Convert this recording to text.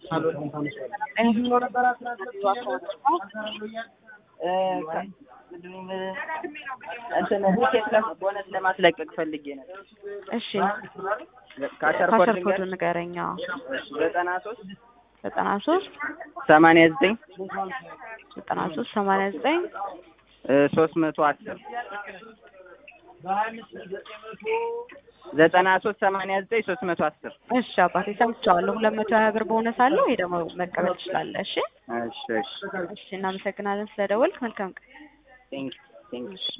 እንትን ቲኬት ቦነስ ለማስለቀቅ ፈልጌ ነው። እሺ ካሸር ካሸር ኮድ ኮዱን ንገረኛ። ዘጠና ሶስት ዘጠና ሶስት ሰማንያ ዘጠኝ ዘጠና ሶስት ሰማንያ ዘጠኝ ሶስት መቶ አስር ዘጠና ሶስት ሰማንያ ዘጠኝ ሶስት መቶ አስር እሺ አባቴ ሰምቼዋለሁ። ሁለት መቶ ሀያ ብር ቦነስ አለው። ይሄ ደግሞ መቀበል ትችላለህ። እሺ እሺ እሺ እሺ እናመሰግናለን ስለደወልክ። መልካም ቀን። ቴንክ ቴንክ